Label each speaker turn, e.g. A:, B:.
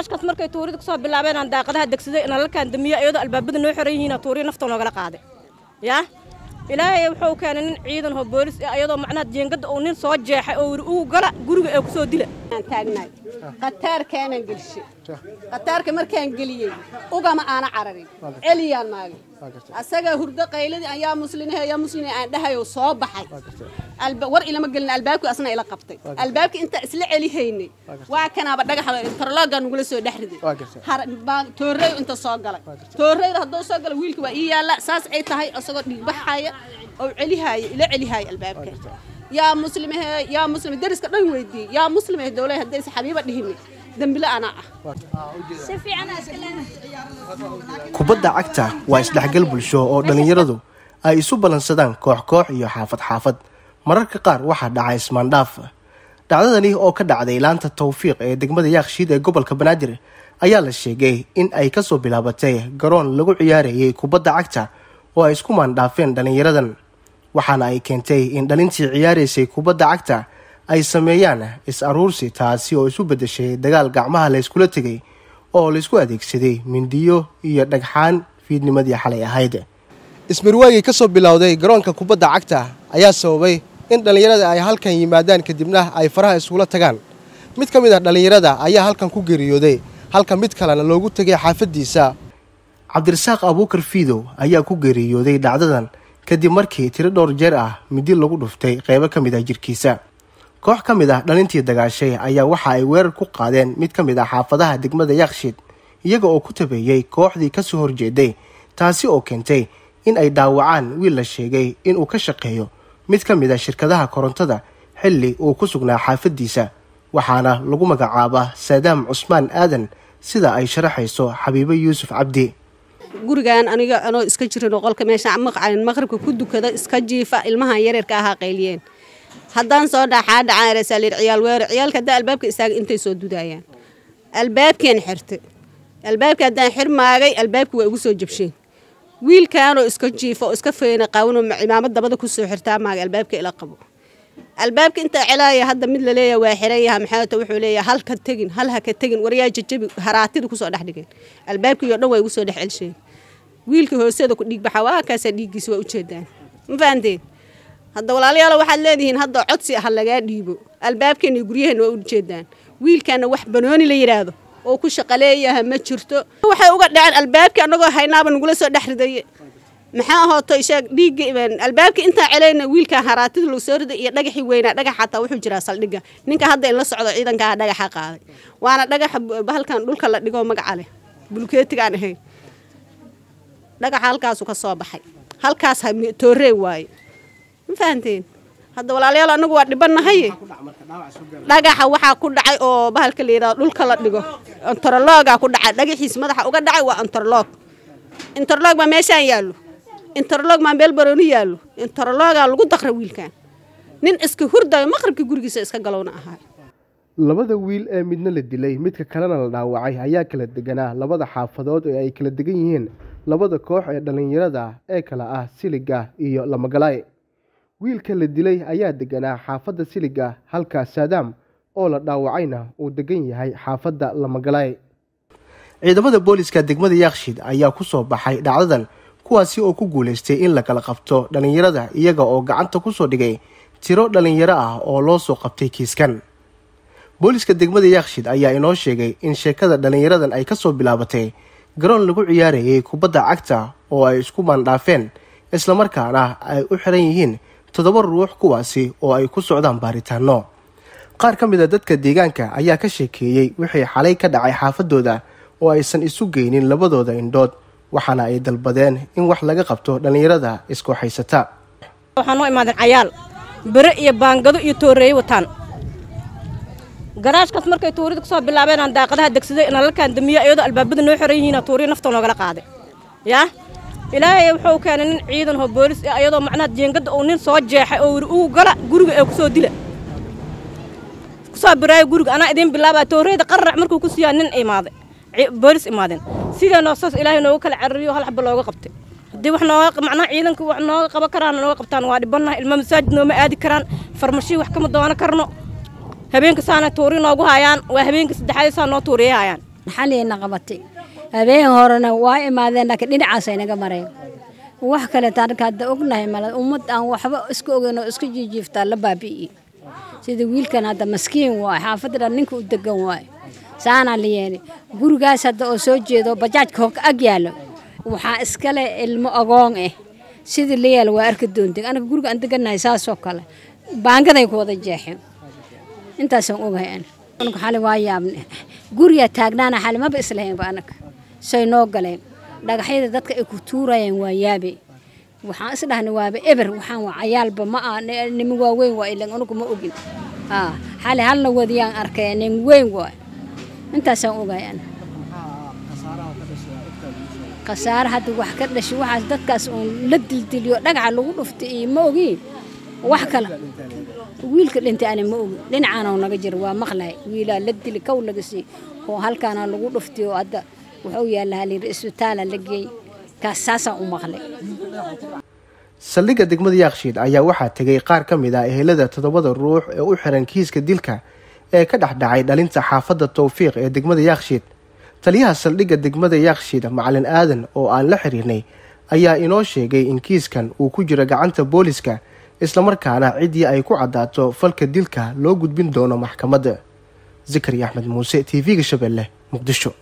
A: garaashkaas markay tuurida kusoo bilaabeen aan daaqadaha degsaday nalalkaan damiya iyadoo albaabada noo xiran yihiin tuuriya nafta noogala qaaday yaa ilaahay wuxuu keenay nin ciidan oo boolis ah iyadoo macnaha jeengada uu nin soo jeexay oo yiri ugu gala guriga ee kusoo dila
B: aan taagnaay qataarkaanan gelishay qataarka markaan geliyey ugama aana cararin celiyaan maagay asaga hurdo qayladii ayaa muslinahe ayaa muslina aan dhahayo soo baxay war ilama gelin albaabku asna ila qabtay albaabka intaa isla celihaynay waa kanaaba dhagaxa interlooga nugula soo dhex riday toorreey inta soo galay toorreyda hadduu soo galay wiilka waa ii yaalla saas ay tahay isagoo dhiigbaxaya oo celihaaya ila celihaaya albaabka yaa muslimahe yaa muslim dariska dhan weydiiyey yaa muslimahe dowlaha haddaysa xabiiba dhihini dembile anaa ah
C: kubadda cagta waa isdhexgal bulsho oo dhallinyaradu ay isu ballansadaan koox koox iyo xaafad xaafad mararka qaar waxaa dhaca ismaandhaaf dhacdadani oo ka dhacday laanta tawfiiq ee degmada yaakshiid ee gobolka banaadir ayaa la sheegay in ay kasoo bilaabatay garoon lagu ciyaarayay kubadda cagta oo ay isku maandhaafeen dhallinyaradan waxaana ay keentay in dhalintii ciyaaraysay kubadda cagta ay sameeyaan is-aruursi taasi oo isu beddeshay dagaal gacmaha layskula tegay oo laysku adeegsaday mindiyo iyo dhagxaan fiidnimadii xalay ahayd ismarwaagii ka soo bilowday garoonka kubadda cagta ayaa sababay in dhallinyarada ay halkan yimaadaan kadibna ay faraha iskula tagaan mid ka mid ah dhallinyarada ayaa halkan ku geeriyooday halka mid kalena loogu tegay xaafaddiisa cabdirasaaq abuukar fiidow ayaa ku geeriyooday dhacdadan kadib markii tiro dhowr jeer ah midi lagu dhuftay qeybo ka mid ah jirkiisa koox ka mid ah dhalintii dagaashay ayaa waxa ay weerar ku qaadeen mid ka mid ah xaafadaha degmada yaakshiid iyaga oo ku tabeeyey kooxdii kasoo horjeeday taasi oo keentay in ay dhaawacaan wiil la sheegay inuu ka shaqeeyo mid ka mid a shirkadaha korontada xilli uu ku sugnaa xaafaddiisa waxaana lagu magacaabaa saadaam cusmaan aadan sida ay sharaxayso xabiibo yuusuf cabdi
B: gurigan aniga anoo iska jirin qolka meesha maqcayn maqribka ku dukada iska jiifa ilmahan yareerka ahaa qayliyeen haddaan soo dhaxaa dhacaan ciyaal weerar ciyaalka haddaa albaabka istaaga intay soo dudaayaan albaabkeen xirtay albaabka haddaan xir maagay albaabki waa igu soo jabsheen wiilkaanoo iska jiifa oo iska feyna qaawanoo cimaamad dabada kusoo xirtaa maagay albaabka ila qabo albaabka intaa celaaya hadda mid laleeya waa xiran yaha maxaata wuxuu leeyahay hal ka tegin hal ha ka tegin waryaa jajabi haraatida kusoo dhex dhigeen albaabkii oo dhan waa igu soo dhex celsheen wiilka hooseeda ku dhiig baxa waa kaasaa dhiiggiisa waa ujeedaan ma fahanteen hadda walaalayaal waxaad leedihiin hadda codsi ah lagaa dhiibo albaabkeena iyo guryaheena waa ujeedaan wiilkaana wax banooni la yidhaahdo oo ku shaqaleeyaha ma jirto waxay uga dhaceen albaabkii annagoo haynaaba nagula soo dhex ridaye maxaa ahooto isheeg dhiigga albaabkii intaa celayna wiilkan haraatida lagu soo riday iyo dhagaxii weynaa dhagax xataa wuxuu jiraa saldhigga ninka hadda in la socdo ciidankaa dhagaxa qaaday waana dhagaxa bahalkan dhulka la dhigoo magaca leh bulkeetigaan ahayn dhagaxa halkaasuu ka soo baxay halkaas tooree waaye ma fahanteen hadda walaalayaal anagu waa dhibannahay dhagaxa waxaa ku dhacay oo bahalka la yidhahdo dhulka la dhigo antaroloogaa ku dhacay dhagaxiis madaxa uga dhacay waa antaroloog interlog baa meeshaan yaallo interlog baa meel barooni yaallo interlogaa lagu daqra wiilkan nin iska hurdayo maqribkii gurigiisa iska galowna ahaa
C: labada wiil ee midna la dilay midka kalena la dhaawacay ayaa kala deganaa labada xaafadood ee ay kala degan yihiin labada koox ee dhallinyarada ee kala ah siliga iyo lamagalaay wiilka la dilay ayaa deganaa xaafadda siliga halka saadaam oo la dhaawacayna uu degan yahay xaafadda lamagalaay ciidamada booliska degmada yaakshiid ayaa ku soo baxay dhacdadan kuwaasi oo ku guulaystay in la kala qabto dhallinyarada iyaga oo gacanta kusoo dhigay tiro dhallinyaro ah oo loo soo qabtay kiiskan booliska degmada yaakshiid ayaa inoo sheegay in sheekada dhallinyaradan ay kasoo bilaabatay garoon lagu ciyaarayay kubadda cagta oo ay isku maandhaafeen islamarkaana ay u xiran yihiin toddoba ruux kuwaasi oo ay ku socdaan baaritaano qaar ka mid a dadka deegaanka ayaa ka sheekeeyey wixii xalay ka dhacay xaafadooda oo aysan isu geynin labadooda indhood waxaana ay dalbadeen in wax laga qabto dhallinyarada isku haysata
A: waxaa noo imaadeen cayaal bere iyo baangado iyo tooreeye wataan garaashkaas markay tuurida kusoo bilaabeen aan daaqadaha degsaday nalalkaan damiya iyadoo albaabada noo xiran yihiin tuuriya nafta noogala qaaday yaa ilaahay wuxuu keenay nin ciidan oo boolis ah iyadoo macnaha jeengada uu nin soo jeexay oo yiri ugu gala guriga ee kusoo dila kusoo biraayo guriga anaa idiin bilaabaa tooreeda qararac markuu ku siiyaa nin imaaday boolis imaadeen sidee noo saas ilaahay nooga kala carariyo hal xaba looga qabtay haddii wax nooga macnaha ciidanka wax nooga qaban karaan nooga qabtaan waa dhibannahay ilma masaajid nooma aadi karaan farmashii wax kama doonan karno habeenka saana tuuri noogu hayaan waa habeenka saddexaad saa noo tuuriyahayaan
D: xaliyna qabatay habeen horena waa imaadeen laakiin dhinacaasay naga mareen wax kale taarka hadda ognahay male ummad aan waxba iska ogeyn oo iska jiijiiftaa la baabi'i sida wiilkan hadda maskiin waay xaafadda dhan ninka u degan waay saanaa la yeelay gurigaas hadda oo soo jeedo bajaajka hog ag yaallo waxaa iskale ilmo agoon ah sidii la yaala waa arki doonteen anaga guriga aan degannahay saasoo kale baangaday ku wada jeexeen intaasaan ogahay an anaga xali waa yaabne guriga taagnaana xali maba islahaynba anaga say noo galeen dhagaxyada dadka ay ku tuurayeen waa yaabe waxaan is dhahnay waaba eber waxaan waa cayaalba ma ah niman waaweyn waa ilan anagu ma ogin haa xali halna wadiyaan arkay nin weyn waay intaasaan ogahay an khasaare hadda wax ka dhashay waxaas dadkaas uun la dildiliyo dhagaca lagu dhuftay iyo ma ogiin wax kale wiilka dhintay ani ma ogi dhinacaanoo naga jira waa maqlahay wiilaa la dili kow laga sii oo halkaana lagu dhuftay oo hadda wuxuu yaalla halayidhi isbitaala la geey kaas saasaan u maqlay
C: saldhigga degmada yaakshiid ayaa waxaa tegay qaar ka mid ah ehelada toddobada ruux ee u xiran kiiska dilka ee ka dhex dhacay dhalinta xaafadda towfiiq ee degmada yaakshiid taliyaha saldhigga degmada yaakshiid macalin aadan oo aan la xiriirnay ayaa inoo sheegay in kiiskan uu ku jiro gacanta booliska islamarkaana ciddii ay ku caddaato falka dilka loo gudbin doono maxkamadda zakari axmed muuse t v-ga shabeelle muqdisho